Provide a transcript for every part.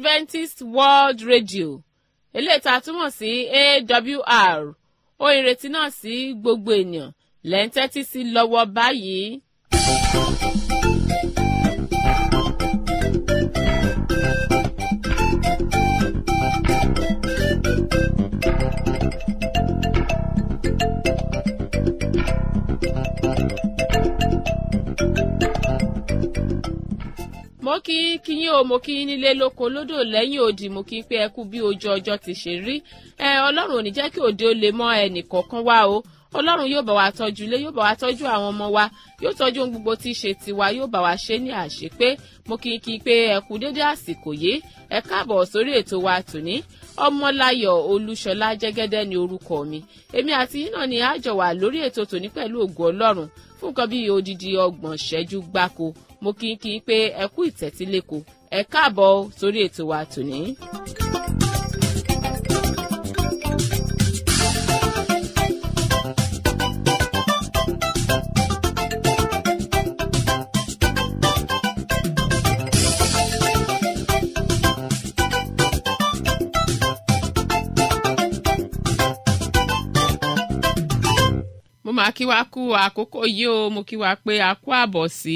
adventist world radio eléyìí tá a túmọ̀ sí awr ohun ìrètí náà sí gbogbo ènìyàn lẹ́ ń tẹ́tí sí lọ́wọ́ báyìí. mo kí kí yín o mo kí yín nílé lóko lódò lẹ́yìn odi mo kí pé ẹ kú bí ojú ọjọ́ ti ṣe rí ẹ ọlọ́run ò ní jẹ́ kí òde ó lè mọ́ ẹnì kọ̀ọ̀kan wá o ọlọ́run yóò bá wa tọ́jú ilé yóò bá wa tọ́jú àwọn ọmọ wa yóò tọ́jú ohun gbogbo tí í ṣe tiwa yóò bá wa ṣe ní àṣepé mo kí kí pé ẹ kú dédé àsìkò yìí ẹ káàbọ̀ sórí ètò wa tòní ọmọláyọ̀ olúṣọlá jẹ́gẹ́dẹ́ ni orúkọ mi èmi àti yín náà ni àjọ wà lórí ètò tòní pẹ̀lú ògo ọlọ́run fún nǹkan bíi odidi ọgbọ̀n ṣẹ́jú gbáko mo kí n kí n pé ẹ kú ìtẹ́tíléko ẹ káàbọ̀ sórí ètò wa tòní. mo máa kí wa kú àkókò yìí o mo kí wa pé a kú àbọ̀ sí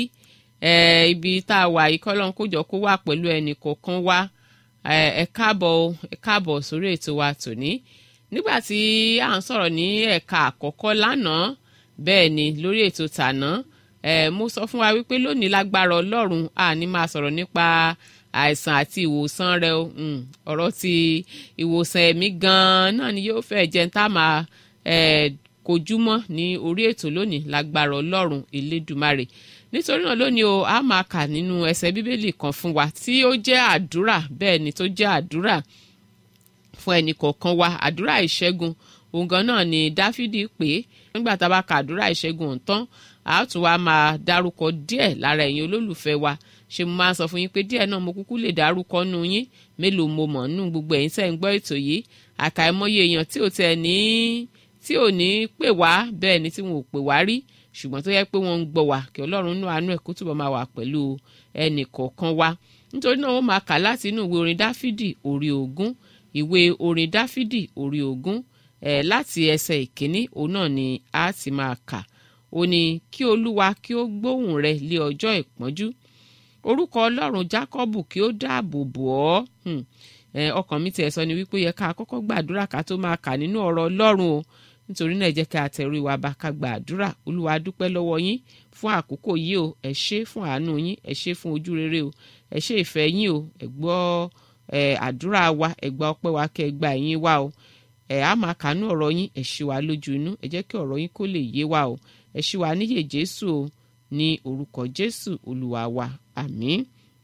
ibi tá a wà yìí kọ́lọ́n kójọ kó wà pẹ̀lú ẹnì kọ̀ọ̀kan wa ẹ káàbọ̀ ẹ káàbọ̀ sórí ètò wa tòní nígbà tí à ń sọ̀rọ̀ ní ẹ̀ka àkọ́kọ́ lánàá bẹ́ẹ̀ ni lórí ètò tàná mo sọ fún wa wípé lónìí lágbára ọlọ́run a ní máa sọ̀rọ̀ nípa àìsàn àti ìwòsàn rẹ o ọ̀rọ̀ ti ìwòsàn ẹ̀mí gan-an náà ni yóò fẹ́ jẹ́ ń tá máa kojúmọ́ ní orí ètò lónìí lágbára ọlọ́run elédùmarè nítorí náà lónìí o a máa kà nínú ẹsẹ̀ bíbélì kan fún wa tí ó jẹ́ àdúrà bẹ́ẹ̀ ni tó jẹ́ àdúrà fún ẹnì kọ̀ọ̀kan wa àdúrà ìṣẹ́gun òun gan náà ni dáfídì pé nígbà tá a bá ka àdúrà ìṣẹ́gun ọ̀tán a tún wá máa dárúkọ díẹ̀ lára ẹ̀yin olólùfẹ́ wa ṣe mo máa ń sọ fún yín pé díẹ̀ náà mo kúkú lè dárúkọ nù yín mélòó mo mọ̀ nù gbogbo ẹ̀yin tẹ́ ń gbọ́ ètò yìí àkàìmọye èèyàn tí ò tẹ̀ ní tí ò ní pè wá bẹ́ẹ̀ ni tí wọn ò pè wá rí ṣùgbọ́n tó yẹ pé wọ́n ń gbọ́ wá kí ọlọ́run nú àánú ẹ̀ kó túbọ̀ máa wà pẹ̀lú ẹnì kọ̀ọ̀kan wa nítorí náà wọ́n máa kà láti inú ìwé orin dáfídì orí ogún ìwé orin dáfídì orí ogún ẹ̀ láti ẹsẹ̀ ìkíní òun náà ni a ti máa kà ó ní kí olúwa kí ó gbóhùn rẹ lé ọjọ́ ìpọ́njú orúkọ ọlọ́run jákọ́bù kí ó dáàbò bò ọ́ ọkàn mi tiẹ̀ sọ ni wípé yẹ ká kọ́kọ́ gbàdúrà ká tó máa kà nínú ọ̀rọ̀ ọlọ́run o nítorí náà ẹ jẹ́ ká tẹ̀rù ìwà bá ká gba àdúrà olúwa dúpẹ́ lọ́wọ́ yín fún àkókò yìí o ẹ ṣé fún àánú yín ẹ ṣé fún ojú rere o ẹ ṣé ìfẹ́ yín o ẹ gbọ́ ẹ àdúrà wa ẹ gba ọpẹ́ wa kẹ́ ẹ gba ẹ̀yìn wa o ẹ á máa kànú ọ̀rọ̀ yín ẹ ṣí wa lójú inú ẹ jẹ́ kí ọ̀rọ̀ yín kó lè yé wa o ẹ ṣí wa níyè jésù o ní orúkọ jésù olúwa wa àmín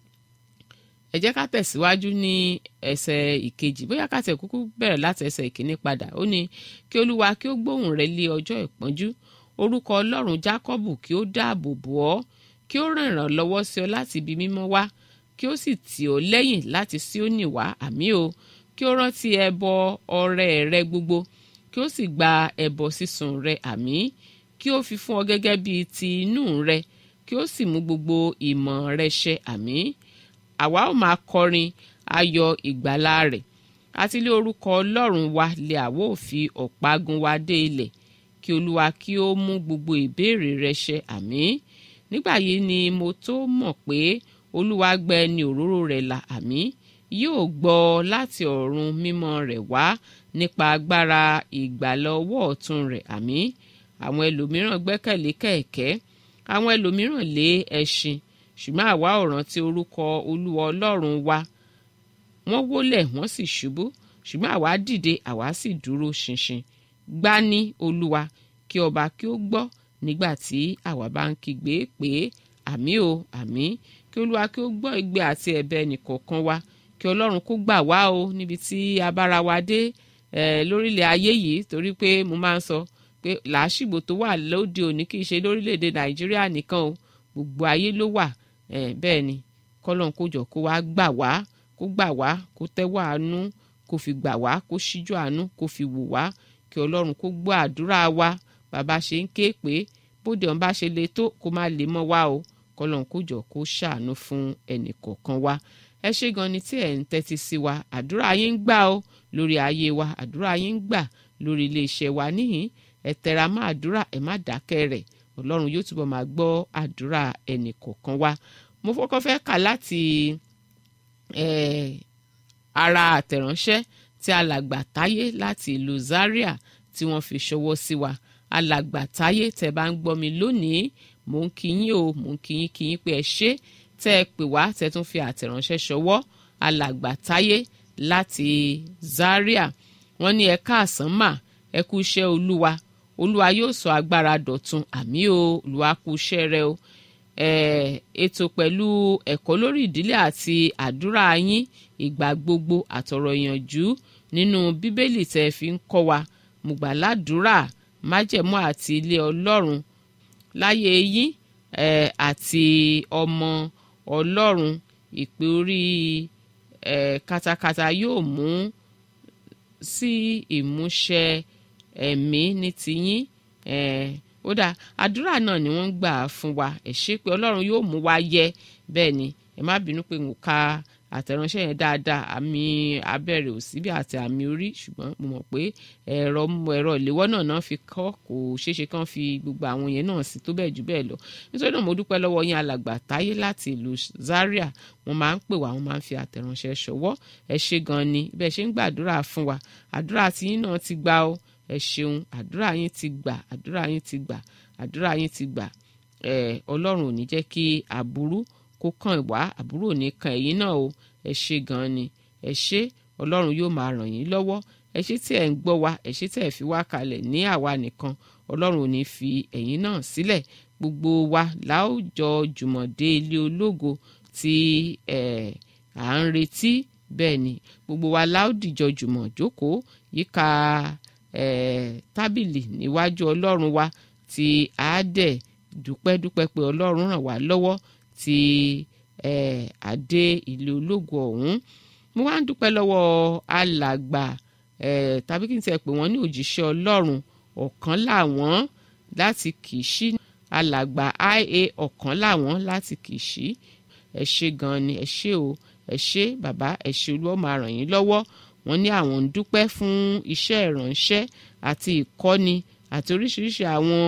ẹ jẹ́ ká tẹ̀síwájú ní ẹsẹ̀ ìkejì bóyá ká tẹ̀ kúkú bẹ̀rẹ̀ láti ẹsẹ̀ ìkíní padà ó ní kí olúwa kí ó gbóhùn rẹ lé ọjọ́ ìpọ́njú orúkọ ọlọ́run jákọ́bù kí ó dáàbò bò ọ́ kí ó ràn ràn lọ́wọ́ sí ọ láti ibi mímọ́ wá kí ó sì tì ọ́ lẹ́yìn láti Síónì wá àmì o kí ó rántí ẹbọ ọrẹ rẹ gbogbo kí ó sì gba ẹbọ sísun rẹ àmì kí ó fi fún ọ gẹ́gẹ́ bíi ti inú rẹ kí ó sì mú gbogbo ìmọ̀ rẹ ṣẹ àmì àwa ó máa kọrin ayọ̀ ìgbàlà rẹ̀ àti ilé orúkọ ọlọ́run wa lè àwọ òfi ọ̀págun wa dé ilẹ̀ kí olúwa kí ó mú gbogbo ìbéèrè rẹ ṣẹ àmín nígbà yìí ni mo tó mọ̀ pé olúwa gbẹ ni òróró rẹ̀ là àmín yóò gbọ́ láti ọ̀run mímọ́ rẹ̀ wá nípa agbára ìgbàlà ọwọ́ ọ̀tún rẹ̀ àmín àwọn ẹlòmíràn gbẹ́kẹ̀lé kẹ̀kẹ́ àwọn ẹlòmíràn lé ẹṣin ṣùgbọ́n àwa ò rántí orúkọ olúwa ọlọ́run wa wọ́n wólẹ̀ wọ́n sì ṣubú ṣùgbọ́n àwa dìde àwa sì dúró ṣinṣin gbá ní olúwa kí ọba kí ó gbọ́ nígbà tí àwa bá ń kígbe pé àmì o àmì kí olúwa kí ó gbọ́ igbe àti ẹ̀bẹ̀ ẹnìkọ̀ọ̀kan wa kí ọlọ́run kó gbà wá o níbi tí a bára wa dé lórílẹ̀ ayé yìí torí pé mo máa ń sọ pé làásìgbò tó wà lóde òní kì í ṣe lórílẹ̀‐èdè nàìjíríà nìkan o gbogbo ayé ló wà bẹ́ẹ̀ ni kọ́lọ́n kó jọ kó wá gbà wá kó gbà wá kó tẹ́wọ́ àánú kó fi gbà wá kó ṣíjú àánú kó fi wò wá kí ọlọ́run kó gbọ́ àdúrà wa bàbá ṣe ń ké pé bóde ọ̀n bá ṣe le tó kó má lè mọ́ wá o kọ́lọ́n kó jọ kó ṣàánú fún ẹnì kọ̀ọ̀kan wa ẹ ṣé gan ni tí ẹ̀ ń tẹ́tí sí wa àdúrà yín ń gbà ó lórí ayé wa àdúrà yín ń gbà lórí iléeṣẹ́ wa níhìn ẹ tẹra mọ́ àdúrà ẹ má dákẹ́ rẹ̀ ọlọ́run yóò túbọ̀ máa gbọ́ àdúrà ẹnì kọ̀ọ̀kan wa mo fọ́kọ́ fẹ́ kà láti ara àtẹ̀ránṣẹ́ tí alàgbà táyé láti ìlú Zaria tí wọ́n fi ṣọwọ́ sí wa alàgbà táyé tẹ́ bá ń gbọ́ mi lónìí mò ń kí yín o mò ń kí yín kí yín pé ẹ ṣé tẹ́ ẹ pè wá tẹ́ tún fi àtẹ̀ránṣẹ́ ṣọwọ́ alàgbà táyé láti Zaria wọ́n ní ẹ káàsán mà ẹ kú iṣẹ́ olúwa olúwa yóò sọ agbára dọ̀tun àmì o olúwa kú iṣẹ́ rẹ o ètò pẹ̀lú ẹ̀kọ́ lórí ìdílé àti àdúrà yín ìgbà gbogbo àtọ̀rọ̀ ìyànjú nínú bíbélì tẹ́ fi ń kọ́ wa mo gbà ládùúrà májẹ̀mú àti ilé ọlọ́run láyé yín àti ọmọ ọlọ́run ìpè orí katakata yóò mú sí ìmúṣẹ ẹ̀mí ní tiyín ó dáa àdúrà náà ni wọ́n ń gbà fún wa ẹ ṣé pé ọlọ́run yóò mú wa yẹ bẹ́ẹ̀ ni ẹ má bínú pé n ò ka àtẹ̀ránṣẹ́ yẹn dáadáa àmì abẹ́rẹ́ ò síbi àti àmì orí ṣùgbọ́n mo mọ̀ pé ẹ̀rọ ẹ̀rọ ìléwọ́ náà náà fi kọ́ kò ṣeéṣe kán fi gbogbo àwọn yẹn náà sí tó bẹ́ẹ̀ jù bẹ́ẹ̀ lọ nítorí náà mo dúpẹ́ lọ́wọ́ yín alàgbà táyé láti ìlú Zaria wọ́n máa ń pè wá wọ́n máa ń fi àtẹ̀ránṣẹ́ ṣọwọ́ ẹ ṣé gan ni bẹ́ẹ̀ ṣe ń gbàdúrà fún wa àdúrà tiyín náà ti gbà ó ẹ ṣeun àdúrà yín ti gbà àdúrà yín ti gbà àdúrà yín ti gbà ẹ ọlọ́run ò ní jẹ́ kí aburú kó kàn wá àbúrò ní kan ẹ̀yin náà o ẹ ṣé gan ni ẹ ṣé ọlọ́run yóò máa ràn yín lọ́wọ́ ẹ ṣé tí ẹ̀ ń gbọ́ wa ẹ ṣé tí ẹ̀ fi wá kalẹ̀ ní àwa nìkan ọlọ́run ò ní fi ẹ̀yin náà sílẹ̀ gbogbo wa láwùjọ jùmọ̀ dé ilé ológo tí ẹ̀ à ń retí bẹ́ẹ̀ ni gbogbo wa láwùdìjọ jùmọ̀ jókòó yíká ẹ̀ tábìlì níwájú ọlọ́run wa tí a dẹ̀ dúpẹ́ dúpẹ́ pé ọlọ́run ràn wá lọ́wọ́ tí eh, adé ilé ológo ọ̀hún mo wá ń dúpẹ́ lọ́wọ́ alàgbà eh, tàbí kí n tiẹ̀ pè wọ́n ní òjíṣẹ́ ọlọ́run ọ̀kan làwọn láti Kìṣí alàgbà ia ọ̀kan làwọn láti Kìṣí ẹ ṣé gan ni ẹ ṣé o ẹ ṣé bàbá ẹ ṣé olúwa máa ràn yín lọ́wọ́ wọ́n ní àwọn ń dúpẹ́ fún iṣẹ́ ìránṣẹ́ àti ìkọ́ni àti oríṣiríṣi àwọn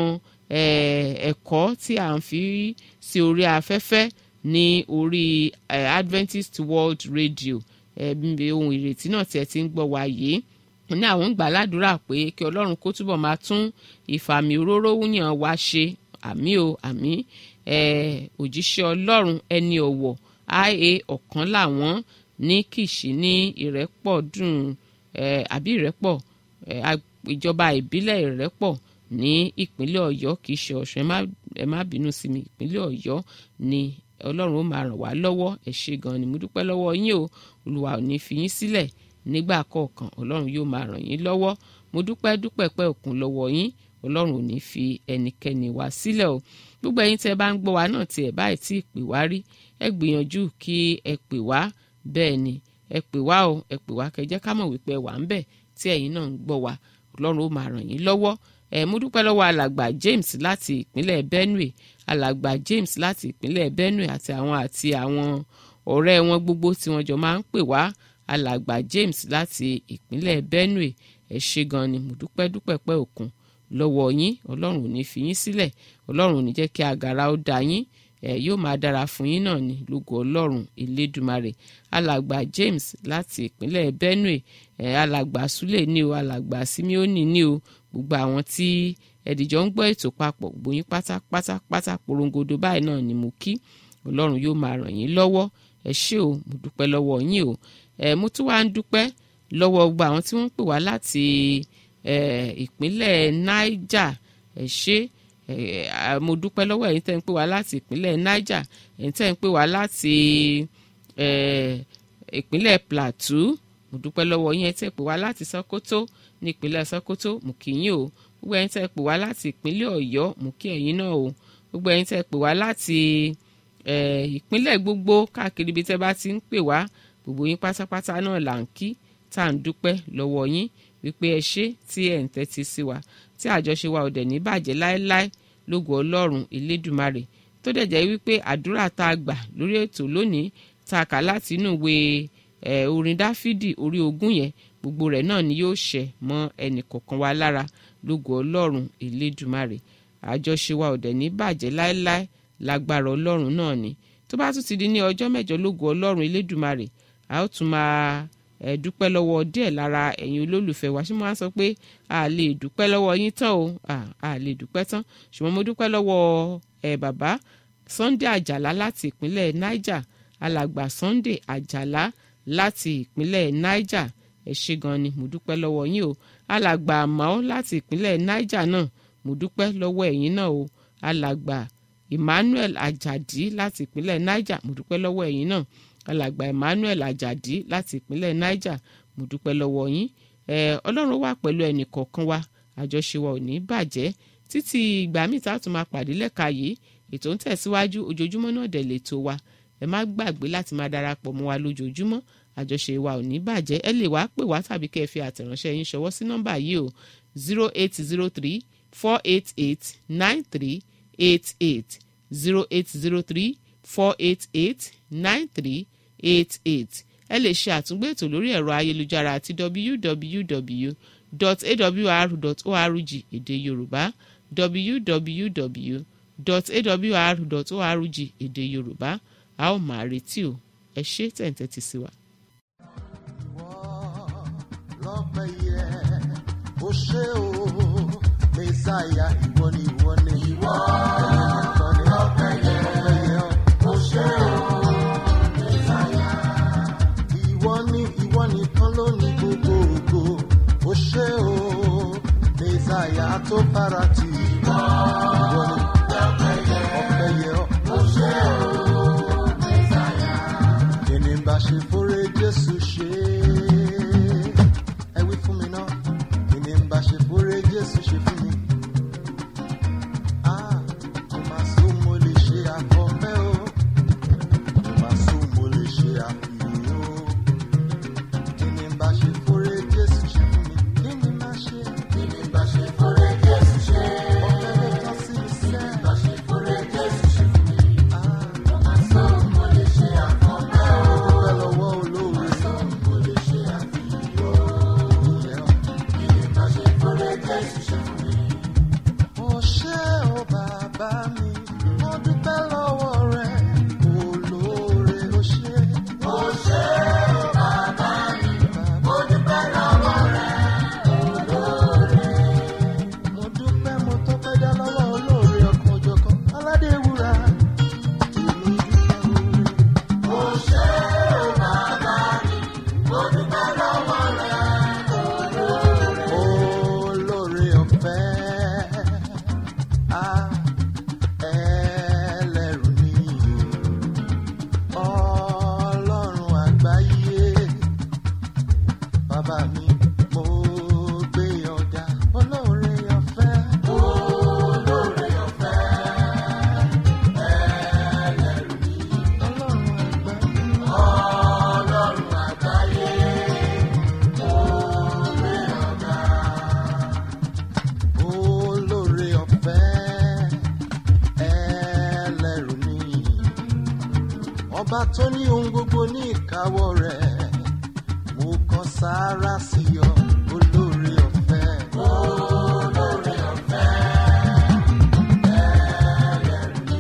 ẹ̀kọ́ tí à ń fi sí orí afẹ́fẹ́ ní orí eh, Adventist World Radio ohun ìrètí náà tí ẹ ti ń gbọ́ wa yìí ní àwọn ń gbà ládùúrà pé kí Ọlọ́run kó túbọ̀ máa tún ìfàmì òróró wúyàn wá ṣe àmì o àmì òjíṣẹ́ Ọlọ́run ẹni ọ̀wọ̀ ia ọ̀kan làwọn ní Kìṣí ní ìrẹ́pọ̀ dùn àbí ìrẹ́pọ̀ ìjọba ìbílẹ̀ ìrẹ́pọ̀ ní ìpínlẹ̀ Ọ̀yọ́ kì í ṣe Ọ̀ṣun ẹ má bínú sí mi ìpínlẹ̀ Ọ̀yọ́ ni Ọlọ́run ó máa ràn wá lọ́wọ́ ẹ ṣé gan ni mo dúpẹ́ lọ́wọ́ yín o Olúwa ò ní fi yín sílẹ̀ nígbà kọ̀ọ̀kan Ọlọ́run yóò máa ràn yín lọ́wọ́ mo dúpẹ́ dúpẹ́ pẹ́ òkun lọ́wọ́ yín Ọlọ́run ò ní fi ẹnikẹ́ni wá sílẹ̀ o gbogbo ẹ̀yin tẹ́ bá ń gbọ́ wa náà tí ẹ báyìí tí ì pè wá rí ẹ gbìyànjú kí ẹ pè wá bẹ́ẹ̀ ni ẹ pè wá o ẹ pè wá kẹjẹ́ ká mọ̀ wípé ẹ wà ń bẹ̀ tí ẹ̀yin náà ń gbọ́ wa Ọlọ́run ó máa ràn yín lọ́wọ́ ẹ mo dúpẹ́ lọ́wọ́ alàgbà James láti ìpínlẹ̀ Benue alàgbà James láti ìpínlẹ̀ Benue àti àwọn àti àwọn ọ̀rẹ́ wọn gbogbo tí wọ́n jọ máa ń pè wá alàgbà James láti ìpínlẹ̀ Benue ẹ ṣé gan ni mo dúpẹ́ dúpẹ́ pẹ́ òkun lọ́wọ́ yín Ọlọ́run ò ní fi yín sílẹ̀ Ọlọ́run ò ní jẹ́ kí agara ó da yín ẹ yóò máa dára fún yín náà ní lógo Ọlọ́run Elédùmarè alàgbà James láti ìpínlẹ̀ Benue ẹ alàgbà Sule ní o alàgbà Simeoni ní o gbogbo àwọn tí ẹ̀dìjọ́ ń gbọ́ ètò papọ̀ gbòyìn pátápátá pátá porongodo báyìí náà ni mo kí ọlọ́run yóò máa ràn yín lọ́wọ́ ẹ ṣé o mo dúpẹ́ lọ́wọ́ yín o ẹ mo tún wá ń dúpẹ́ lọ́wọ́ gbogbo àwọn tí wọ́n ń pè wá láti ìpínlẹ̀ Niger ẹ ṣé mo dúpẹ́ lọ́wọ́ ẹ̀yin tẹ́ ń pè wá láti ìpínlẹ̀ Niger ẹ̀yin tẹ́ ń pè wá láti ìpínlẹ̀ Plateau mo dúpẹ́ lọ́wọ́ yín ẹ tẹ́ pè wá láti Sokoto ní ìpínlẹ̀ Sokoto mo kí yín o gbogbo ẹ̀yin tẹ́ pè wá láti ìpínlẹ̀ Ọ̀yọ́ mo kí ẹ̀yin náà o gbogbo ẹ̀yin tẹ́ pè wá láti ìpínlẹ̀ gbogbo káàkiri ibi tẹ́ bá ti ń pè wá gbogbo yín pátápátá náà là ń kí tá à ń dúpẹ́ lọ́wọ́ yín wípé ẹ ṣé tí ẹ̀ ń tẹ́tí sí wa tí àjọṣe wa ò dẹ̀ ní bàjẹ́ láéláé lógo Ọlọ́run Elédùmarè tó dẹ̀ jẹ́ wípé àdúrà tá a gbà lórí ètò lónìí tá a kà láti inú ìwé ẹ̀ orin dáfídì orí ogún yẹn gbogbo rẹ̀ náà ni yóò ṣẹ mọ́ ẹnì kọ̀ọ̀kan wa lára lógo ọlọ́run elédùmarè àjọṣe wa ò dẹ̀ ní bàjẹ́ láéláé lágbára ọlọ́run náà ni tó bá tún ti di ní ọjọ́ mẹ́jọ lógo ọlọ́run elédùmarè a ó tún máa ẹ dúpẹ́ lọ́wọ́ díẹ̀ lára ẹ̀yin olólùfẹ́ wa ṣé mo máa ń sọ pé a lè dúpẹ́ lọ́wọ́ yín tán o a lè dúpẹ́ tán ṣùgbọ́n mo dúpẹ́ lọ́wọ́ ẹ bàbá Sunday Àjàlá láti ìpínlẹ̀ Niger alàgbà Sunday Àjàlá láti ìpínlẹ̀ Niger ẹ ṣé gan ni mo dúpẹ́ lọ́wọ́ yín o alàgbà àmọ́ láti ìpínlẹ̀ Niger náà mo dúpẹ́ lọ́wọ́ ẹ̀yin náà o alàgbà Emmanuel Ajadi láti ìpínlẹ̀ Niger mo dúpẹ́ lọ́wọ́ ẹ̀yin náà alàgbà Emmanuel Ajadi láti ìpínlẹ̀ Niger mo dúpẹ́ lọ́wọ́ yín ẹ Ọlọ́run wà pẹ̀lú ẹnì kọ̀ọ̀kan wa àjọṣe wa ò ní bàjẹ́ títí ìgbà míì tá a tún máa pàdé lẹ́ka yìí ètò ń tẹ̀síwájú ojoojúmọ́ náà dẹ̀ lè tó wa ẹ má gbàgbé láti máa darapọ̀ mọ́ wa lójoojúmọ́ àjọṣe wa ò ní bàjẹ́ ẹ lè wá pè wá tàbí kẹ́ ẹ fi àtẹ̀ránṣẹ́ yín ṣọwọ́ sí nọ́mbà yìí o zero eight zero three four eight eight nine three eight eight zero eight zero three four eight eight nine three eight eight ẹ lè ṣe àtúngbò ètò lórí ẹ̀rọ ayélujára àti www.awr.org èdè yorùbá www.awr.org èdè yorùbá a ó máa retí o ẹ ṣé tẹ̀ǹtẹ̀ sí wa. lọ́pẹ́ yẹ ó ṣe o mẹ́sàáyà ìwọ ni ìwọ ni. ìwọ lọ́pẹ́ yẹ ó ṣe o mẹ́sàáyà. ìwọ ni ìwọ nìkan ló ní gbogbo ògo ó ṣe o mẹ́sàáyà tó fara tì. ìwọ ni ọpẹ́ yẹ ó ṣe o mẹ́sàáyà. kí ni bá ṣe fúre Jésù ṣe ẹ wí fún mi náà kí ni bá ṣe fúre Jésù ṣe fún mi. Ah, kò máa sún mo lè ṣe àkọ́fẹ́ o kò máa sún mo lè ṣe àfihàn o kí ni bá ṣe fúre Jésù ṣe fún mi. kí ni bá ṣe kí ni bá ṣe fúre Jésù ṣe. ọ̀fẹ́ ló tọ́ sí mi sẹ́. kí ni bá ṣe fúre Jésù ṣe fún mi. Ah, kò máa sún mo lè ṣe àkọ́fẹ́ o. mo dúpẹ́ lọ́wọ́ olóore. kò máa sún mo lè ṣe àfihàn o. Ó ṣé o bàbá mi, mo dúpẹ́ lọ́wọ́ rẹ, olóore ó ṣé. Ó ṣé o bàbá mi, mo dúpẹ́ lọ́wọ́ rẹ, olóore. Mo dúpẹ́ mo tọ́pẹ́ dá lọ́wọ́ olóore ọkàn òjọ̀kan, aládé wúrà. Èmi dúpẹ́ oore. Ó ṣé o bàbá mi, mo dúpẹ́ lọ́wọ́ rẹ, olóore ọ̀fẹ́ a ẹlẹ́rù ni ọlọ́run àgbáyé bàbá mi mo gbé ọ̀gá olóore ọ̀fẹ́ olóore ọ̀fẹ́ ẹlẹ́rù ni ọlọ́run àgbáyé ọlọ́run àgbáyé olóore ọ̀fẹ́ ẹlẹ́rù ni ọba tó ní ohun gbogbo ní ìkáwọ́ rẹ̀ mo kàn sáárá sí ọ olóore ọ̀fẹ́. olóore ọ̀fẹ́ ẹlẹ́rù ni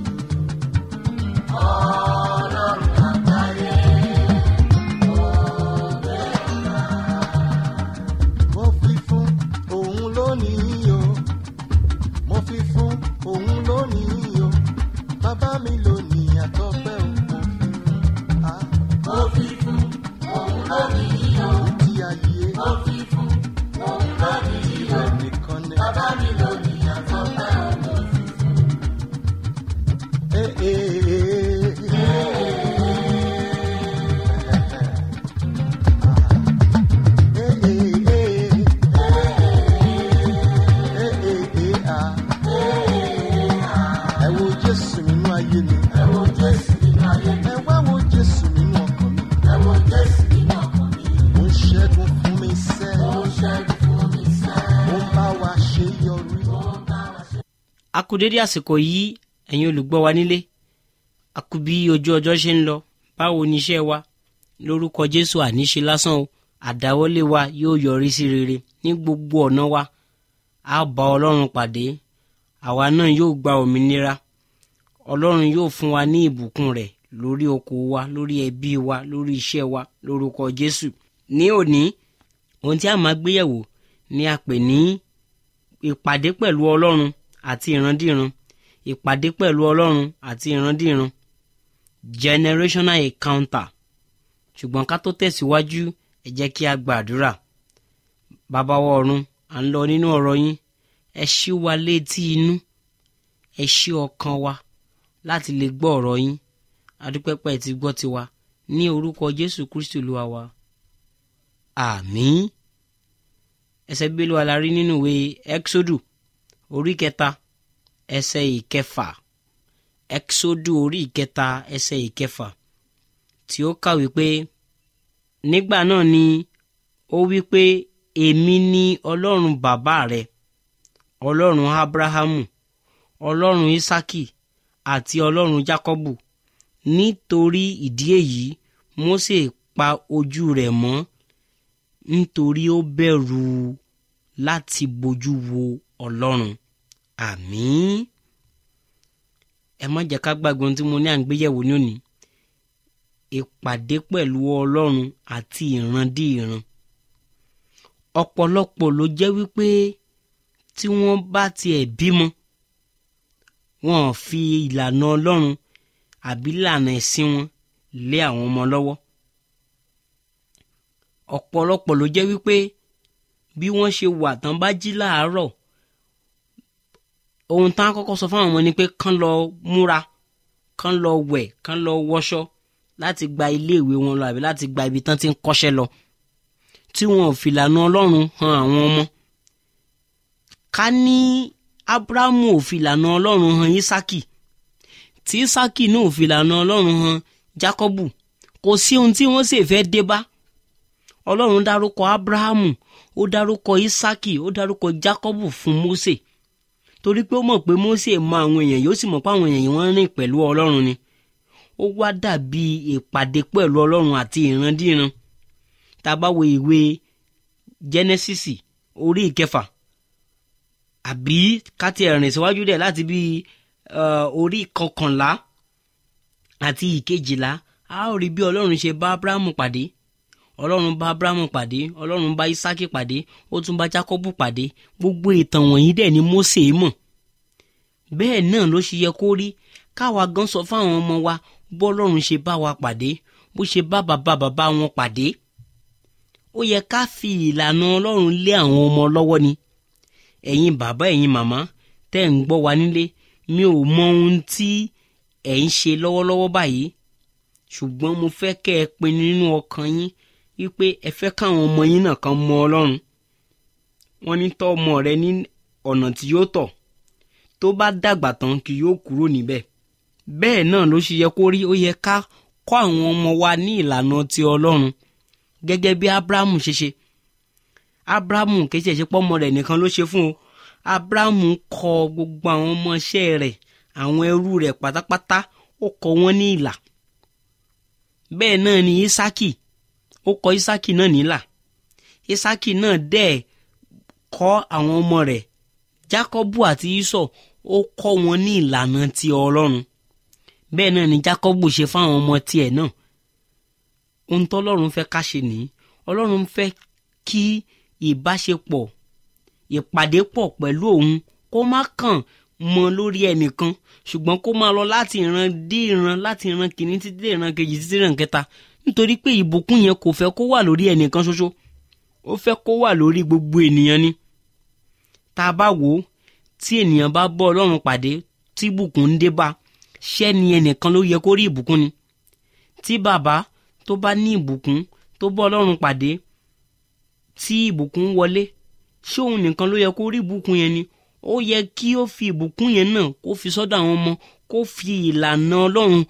ọlọ́run àgbáyé mo fi fún òun lónìí o mo fi fún òun lónìí o bàbá mi lónìí àtọ́pẹ́ o mo fi fún a. mo fi fún òun lónìí o ti ayé. mo fi fún òun lónìí o nìkan ni. bàbá mi lónìí àtọ́pẹ́ o mo fi fún. Ee ee ee. Ee ee ee. Ẹ wo Jésù nínú ayé mi. Ẹ wo Jésù nínú ayé mi. Ẹ wá wo Jésù nínú ọkàn mi. Ẹ wo Jésù nínú ọkàn mi. Ó ń ṣẹ́gun fún mi sẹ́. Ó ń ṣẹ́gun fún mi sẹ́. Ó ń bá wa ṣe yọrí. Ó ń bá wa ṣe. a kú dédé àsìkò yìí ẹ̀yin olùgbọ́ wa nílé a kú bí ojú ọjọ́ ṣe ń lọ báwo ni iṣẹ́ wa lórúkọ jésù àníṣe lásán o àdáwọ́lé wa yóò yọrí sí rere ní gbogbo ọ̀nà wa a bá ọlọ́run pàdé àwa náà yóò gba òmìnira ọlọ́run yóò fún wa ní ìbùkún rẹ̀ lórí oko wa lórí ẹbí wa lórí iṣẹ́ wa lórúkọ jésù ní òní ohun tí a máa gbéyẹ̀wò ni a pè ní ìpàdé pẹ̀lú ọlọ́run àti ìrandíran ìpàdé pẹ̀lú ọlọ́run àti ìrandíran generational encounter ṣùgbọ́n ká tó tẹ̀síwájú ẹ jẹ́ kí a gbàdúrà bàbá wa ọ̀run à ń lọ nínú ọ̀rọ̀ yín ẹ ṣí wa létí inú ẹ ṣí ọkàn wa láti lè gbọ́ ọ̀rọ̀ yín adúpẹ́pẹ́ ti gbọ́ tiwa ní orúkọ jésù kristu olúwa wa àmín ẹsẹ̀ bíbélì wa la rí nínú ìwé exodu orí kẹta ẹsẹ̀ ìkẹfà exodu orí ìkẹta ẹsẹ̀ ìkẹfà tí ó kàwé pé nígbà náà ni ó wí pé èmi ni ọlọ́run bàbá rẹ ọlọ́run abrahamu ọlọ́run isaki àti ọlọ́run jacobu nítorí ìdí èyí mósè pa ojú rẹ̀ mọ́ nítorí ó bẹ̀rù láti bojú wo ọlọ́run àmín ẹ má jẹ́ ká gbàgbé ohun tí mo ní à ń gbéyẹ̀wò ní òní ìpàdé pẹ̀lú ọlọ́run àti ìrandí ìran ọ̀pọ̀lọpọ̀ ló jẹ́ wípé tí wọ́n bá tiẹ̀ bímọ wọn ò fi ìlànà ọlọ́run àbí ìlànà ẹ̀sìn wọn lé àwọn ọmọ lọ́wọ́ ọ̀pọ̀lọpọ̀ ló jẹ́ wípé bí wọ́n ṣe wà tán bá jí láàárọ̀ ohun tán á kọ́kọ́ sọ fáwọn ọmọ ni pé kán lọ múra kán lọ wẹ̀ kán lọ wọṣọ láti gba iléèwé wọn lọ àbí láti gba ibi tán ti ń kọ́ṣẹ́ lọ tí wọn ò fìlànà ọlọ́run han àwọn ọmọ ká ní abrahamu ò fìlànà ọlọ́run han isaki tí isaki náà ò fìlànà ọlọ́run han jacobu kò sí ohun tí wọ́n sì fẹ́ dé bá ọlọ́run dárúkọ abrahamu ó dárúkọ isaki ó dárúkọ jacobu fún mose torí pé ó mọ̀ pé mose mọ àwọn èèyàn yóò sì mọ̀ pé àwọn èèyàn yìí wọ́n rìn pẹ̀lú ọlọ́run ni ó wá dàbí ìpàdé pẹ̀lú ọlọ́run àti ìrandíran tá a bá wo ìwé genesis orí ìkẹfà àbí ká ti rìn síwájú dẹ̀ láti bí orí kọkànlá àti ìkejìlá a ó rí bí ọlọ́run ṣe bá abrahamu pàdé ọlọ́run bá abrahamu pàdé ọlọ́run bá isaki pàdé ó tún bá jacobu pàdé gbogbo ìtàn wọ̀nyí dẹ̀ ni mose mọ̀ bẹ́ẹ̀ náà ló ṣe yẹ kó rí káwa gan sọ fáwọn ọmọ wa bọ́lọ́run ṣe bá wa pàdé bó ṣe bá bàbá bàbá wọn pàdé ó yẹ ká fi ìlànà ọlọ́run lé àwọn ọmọ lọ́wọ́ ni ẹ̀yin bàbá ẹ̀yin màmá tẹ́ ń gbọ́ wa nílé mi ò mọ ohun tí ẹ̀ ń ṣe lọ́wọ́lọ́wọ́ báyìí ṣùgbọ́n mo fẹ́ kẹ́ ẹ pinnu nínú ọkàn yín wípé ẹ fẹ́ káwọn ọmọ yín náà kan mọ ọlọ́run wọ́n ní tọ́ ọmọ rẹ ní ọ̀nà tí yóò tọ̀ tó bá dàgbà tán kì yóò kúrò níbẹ̀ bẹ́ẹ̀ náà ló ṣe yẹ kó rí ó yẹ ká kọ́ àwọn ọmọ wa ní ìlànà ti ọlọ́run gẹ́gẹ́ bí abrahamu ṣe ṣe abrahamu kì í ṣe ṣe pọ́mọ rẹ̀ nìkan ló ṣe fún o abrahamu kọ́ gbogbo àwọn ọmọọṣẹ́ rẹ̀ àwọn ẹrú rẹ̀ pátápátá ó kọ́ wọn ní ìlà bẹ́ẹ̀ náà ni isaki ó kọ́ isaki náà nílà isaki náà dẹ̀ kọ́ àwọn ọmọ rẹ̀ jacobu àti isọ ó kọ́ wọn ní ìlànà ti ọlọ́run bẹ́ẹ̀ náà ni jacobu ṣe fáwọn ọmọ tiẹ̀ náà ohun tọ́lọ́run fẹ́ ká ṣe nìyí ọlọ́run fẹ́ kí ìbáṣepọ̀ ìpàdé pọ̀ pẹ̀lú òun kó má kàn mọ lórí ẹnìkan ṣùgbọ́n kó máa lọ láti ìran dé ìran láti ìran kìíní títí dé ìran kejì títí ìran kẹta nítorí pé ìbùkún yẹn kò fẹ́ kó wà lórí ẹnìkan ṣoṣo ó fẹ́ kó wà lórí gbogbo ènìyàn ni tá a bá wò ó tí ènìyàn bá bọ́ ọlọ́run pàdé tí ìbùkún ń dé bá ṣẹ́ ni ẹnìkan ló yẹ kó rí ìbùkún ni tí bàbá tó bá ní ìbùkún tó bọ́ ọlọ́run pàdé tí ìbùkún wọlé ṣé òun nìkan ló yẹ kó rí ìbùkún yẹn ni ó yẹ kí ó fi ìbùkún yẹn náà kó fi sọ́dọ̀ àwọn ọmọ kó fi ìlànà ọlọ́run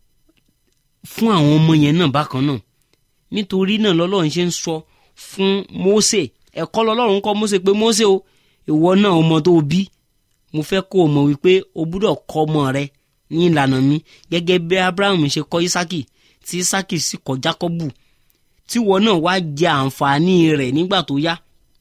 fún àwọn ọmọ yẹn náà bákan náà nítorí náà lọ́lọ́run ṣe ń sọ fún Mósè ẹ̀kọ́ lọ́lọ́run kọ́ Mósè pé Mósè o ìwọ náà ọmọ tó bí mo fẹ́ kó o mọ̀ wípé o gbúdọ̀ kọ́ ọmọ rẹ ní ìlànà mi gẹ́gẹ́ bí Abraham ṣe kọ́ Ísákì tí sákì sì kọ jákọ́bù tí wọn náà wá jẹ àǹfààní rẹ̀ nígbà tó yá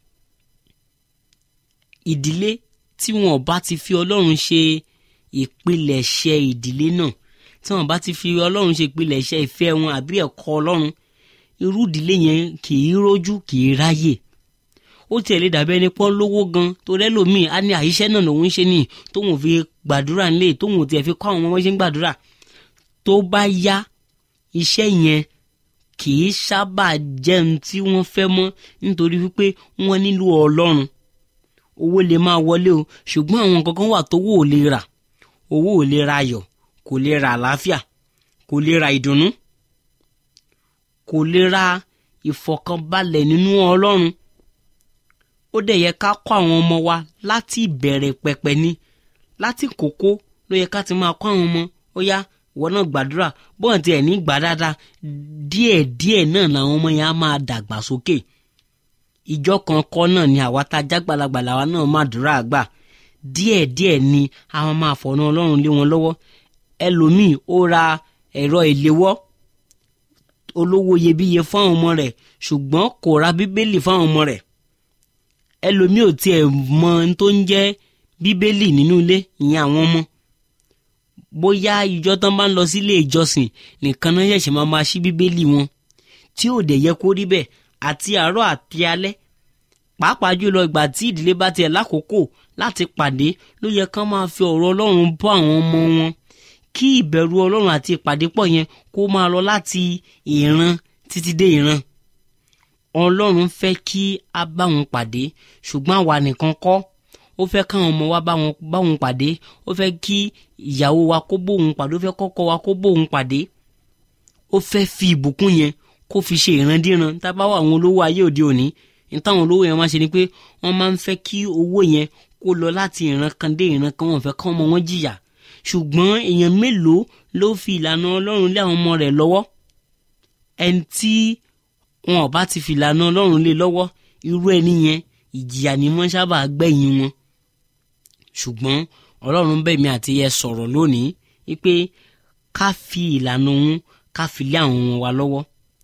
ìdílé tí wọn bá ti fi ọlọ́run ṣe ìpilẹ̀ṣẹ̀ ìdílé náà tí wọn bá ti fi ọlọ́run ṣe ìpilẹ̀ṣẹ̀ ìfẹ́ wọn àbí ẹ̀kọ́ ọlọ́run irú ìdílé yẹn kì í rójú kì í ráyè ó tiẹ̀ lè dàbí ẹni pọ́n lówó gan tó rẹ́lòmíì á ní àyíṣẹ́ náà lòun ń ṣe ní tóun fi gbàdúrà nílé tóun tiẹ̀ fi kọ́ àwọn ọmọ ṣe ń gbàdúrà tó bá yá iṣẹ́ yẹn kì í sábà jẹ́ ohun tí wọ́n fẹ́ mọ́ nítorí wípé wọ́n nílò ọlọ́run owó lè máa wọlé o ṣùgbọ́n àwọn kankan wà tówó ò lè rà owó ò lè ra ayọ̀ kò lè ra àlàáfíà kò lè ra ìdùnnú kò lè ra ìfọ̀kànbalẹ̀ nínú ọlọ́run ó dẹ̀ yẹ ká kọ́ àwọn ọmọ wa láti ìbẹ̀rẹ̀ pẹ̀pẹ̀ ni láti kókó ló yẹ ká ti máa kọ́ àwọn ọmọ ó yá ìwọ náà gbàdúrà bọ́ọ̀n tiẹ̀ ní gbà dáadáa díẹ̀díẹ̀ náà làwọn ọmọ yẹn á máa dàgbà sókè ìjọ kan kọ́ náà ni àwa tá a jágbàlagbà làwa náà máa dúrà gbà díẹ̀díẹ̀ ni àwọn máa fọ̀nà ọlọ́run lé wọn lọ́wọ́ ẹlòmíì ó ra ẹ̀rọ ìléwọ́ olówó iyebíye fún àwọn ọmọ rẹ̀ ṣùgbọ́n kò ra bíbélì fún àwọn ọmọ rẹ̀ ẹlòmíì ò tiẹ̀ mọ ohun tó ń jẹ́ bíbélì nínú ilé ìyẹn àwọn ọmọ bóyá ìjọ tán bá ń lọ sílé ìjọsìn nìkan náà ṣẹ̀ṣẹ̀ máa máa ṣí bíbélì wọn tí ò dẹ̀ yẹ kó rí bẹ́ẹ̀ àti àárọ̀ àti alẹ́ pàápàá jùlọ ìgbà tí ìdílé bá tiẹ̀ lákòókò láti pàdé ló yẹ kán máa fi ọ̀rọ̀ ọlọ́run bọ́ àwọn ọmọ wọn kí ìbẹ̀rù ọlọ́run àti ìpàdé pọ̀ yẹn kó máa lọ láti ìran títí dé ìran ọlọ́run fẹ́ kí a bá wọn pàdé ṣùgbọ́n àwa nìkan kọ́ ó fẹ́ káwọn ọmọ wa bá wọn bá wọn pàdé ó fẹ́ kí ìyàwó wa kó bóun pàdé ó fẹ́ kọ́kọ́ wa kó bóun pàdé ó fẹ́ fi ìbùkún yẹn kó fi ṣe ìrandíran tá a bá wà àwọn olówó ayé òde òní ní táwọn olówó yẹn máa ṣe ni pé wọ́n máa ń fẹ́ kí owó yẹn kó lọ láti ìran kan dé ìran kan wọ́n fẹ́ kọ́ ọmọ wọn jìyà ṣùgbọ́n èèyàn mélòó ló fi ìlànà ọlọ́run lé àwọn ọmọ rẹ̀ lọ́wọ́ ẹni tí wọn ò bá ti fi ìlànà ọlọ́run lé lọ́wọ́ irú ẹni yẹn ìjìyà ni wọ́n sábà gbẹ̀yìn wọn ṣùgbọ́n ọlọ́run bẹ̀ mí àti yẹ sọ̀rọ̀ lónìí wípé ká fi ìlànà òun ká fi lé àwọn ọmọ wa lọ́wọ́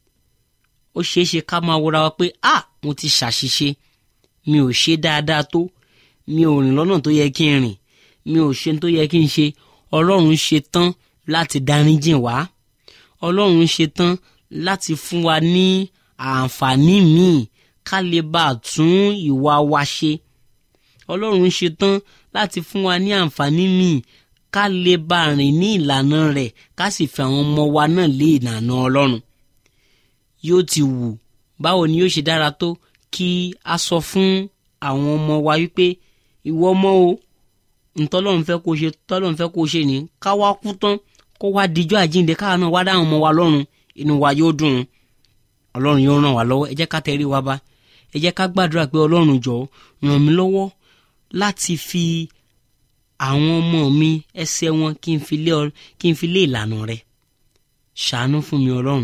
ó ṣeé ṣe ká máa wọra wa pé a mo ti ṣàṣìṣe mi ò ṣe dáadáa tó mi ò rìn lọ́nà tó yẹ kí n rìn mi ò ṣe tó yẹ kí n ṣe ọlọ́run ṣe tán láti dáríjìn wá ọlọ́run ṣe tán láti fún wa ní àǹfààní míì ká lè bá a tún ìwà wa ṣe ọlọ́run ṣe tán láti fún wa ní àǹfààní míì ká lè bá a rìn ní ìlànà rẹ̀ ká sì fi àwọn ọmọ wa náà lé ìlànà ọlọ́run yóò ti wù báwo ni yóò ṣe dára tó kí a sọ fún àwọn ọmọ wa wípé ìwọ ọmọ o ntọ́lọ́run fẹ́ kó ṣe tọ́lọ́run fẹ́ kó ṣe ní ká wá kú tán kó wá dijọ́ àjíǹde káwa náà wá dáhùn ọmọ wa lọ́rùn inú wa yóò dùn ọlọ́run yóò ràn wá lọ́wọ́ ẹ jẹ́ ká tẹrí wa bá ẹ jẹ́ ká gbàdúrà pé ọlọ́run jọ̀ọ́ ràn mí lọ́wọ́ láti fi àwọn ọmọ mi ẹsẹ̀ wọn kí n fi lé ọ kí n fi lé ìlànà rẹ ṣàánú fún mi ọlọ́run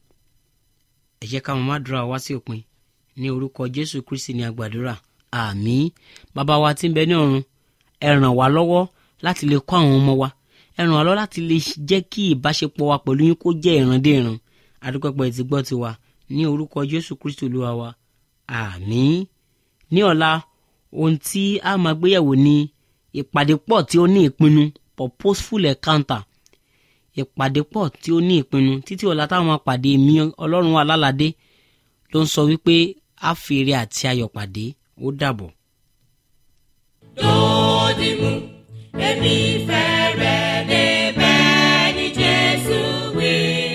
ẹ jẹ́ ká máa dúrà wá sí òpin ní orúkọ jésù kristi ní agbàdúrà àmín bàbá wa tí ń bẹ ní ọ̀run ẹ ràn wá lọ́wọ́ láti lè kọ́ àwọn ọmọ wa ẹ ràn wá lọ́wọ́ láti lè jẹ́ kí ìbáṣepọ̀ wa pẹ̀lú yín kó jẹ́ ìrandé ìran adúpẹ́pẹ́ ti gbọ́ tiwa ní orúkọ jésù kristi olúwa wa àmín ní ọ̀la ohun tí a máa gbéyẹ̀wò ni ìpàdé pọ̀ tí ó ní ìpinnu purposeful encounter ìpàdé pọ̀ tí ó ní ìpinnu títí ọ̀la táwọn máa pàdé mi ọlọ́run alálàdé ló ń sọ wípé a fi ire àti ayọ̀ pàdé ó dàbọ̀. Dòdìmú, èmi fẹ́ rẹ̀ débẹ̀ ní Jésù wí.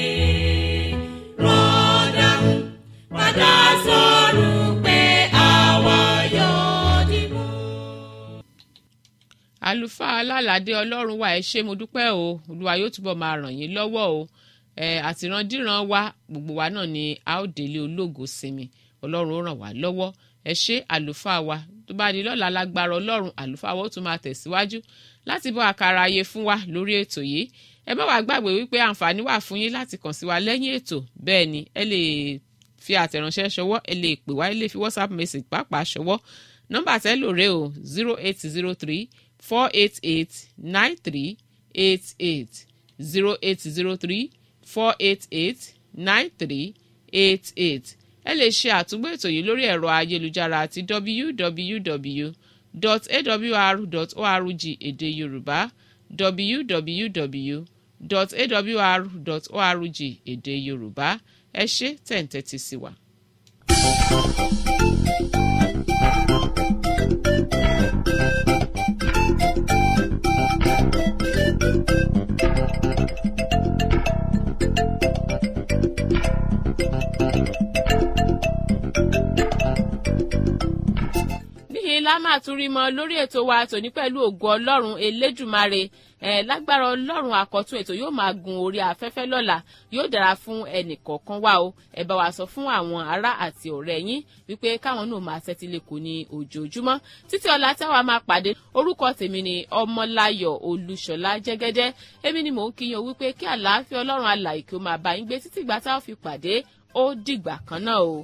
Rọ́dàmú, padà sọ̀rọ̀ pé àwa yóò dìmú. àlùfáà alálàdé ọlọ́run wa ẹ ṣé mo dúpẹ́ o olúwa yóò túbọ̀ máa ràn yín lọ́wọ́ o ẹ àtìrandíran wa gbogbo wa náà ni a ó délé ológo sinmi ọlọ́run ó ràn wá lọ́wọ́ ẹ ṣé àlùfáà wa tó bá di lọ́la lágbára ọlọ́run àlùfáà wa ó tún máa tẹ̀síwájú láti bọ́ àkàrà ayé fún wa lórí ètò yìí ẹ má wàá gbàgbé wípé àǹfààní wà fún yín láti kàn sí wa lẹ́yìn ètò bẹ́ẹ̀ ni ẹ lè fi àtẹ̀ránṣẹ́ ṣọwọ́ ẹ lè pè wá ẹ lè fi whatsapp message pàápàá ṣọwọ́ nọ́mbà tẹ́ lò rè o zero eight zero three four eight eight nine three eight eight zero eight zero three four eight eight nine three eight eight ẹ lè ṣe àtúgbò ètò yìí lórí ẹ̀rọ ayélujára àti www.awr.org èdè yorùbá www.awr.org èdè yorùbá ẹ ṣé tẹ̀ǹtẹ̀tì sí wa. níhìn la máa tún rí mọ lórí ètò wa tòní pẹ̀lú ògo ọlọ́run elédùmarè ẹ̀ lágbára ọlọ́run àkọ́tún ètò yóò máa gun orí afẹ́fẹ́ lọ́la yóò dára fún ẹnì kọ̀ọ̀kan wa o ẹ bá wa sọ fún àwọn ará àti ọ̀rẹ́ yín wípé káwọn náà máa tẹ́tí lẹ́kọ̀ọ́ ní ojoojúmọ́ títí ọ̀la táwa máa pàdé orúkọ tèmi ni ọmọláyọ̀ olúṣọlá jẹ́gẹ́dẹ́ èmi ni mò ń kíyan wípé kí àlàáfíà ọlọ́run alàyè kí ó máa bá yín gbé títí ìgbà táwọn fi pàdé ó dìgbà kan náà o.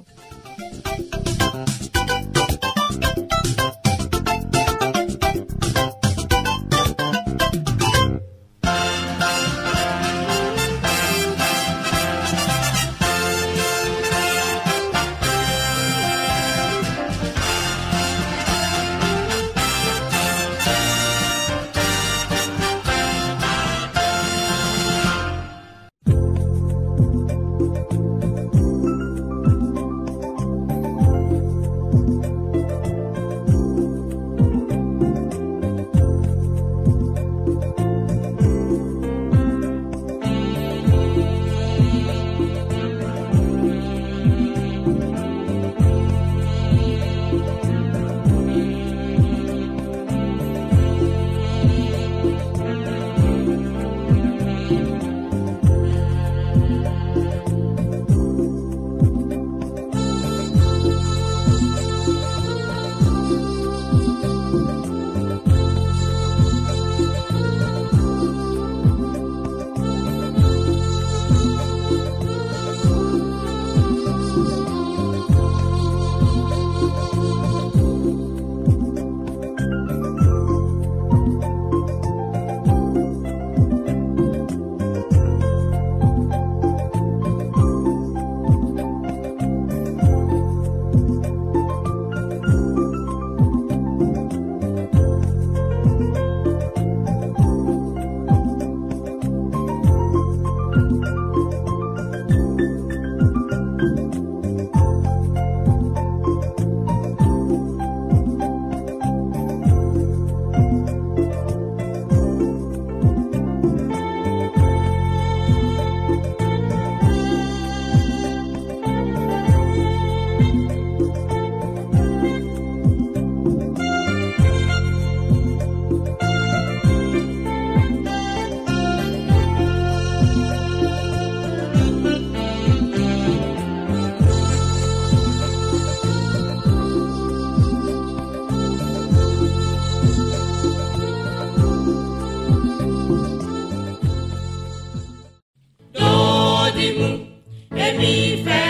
Dòdìmú, èmi fẹ́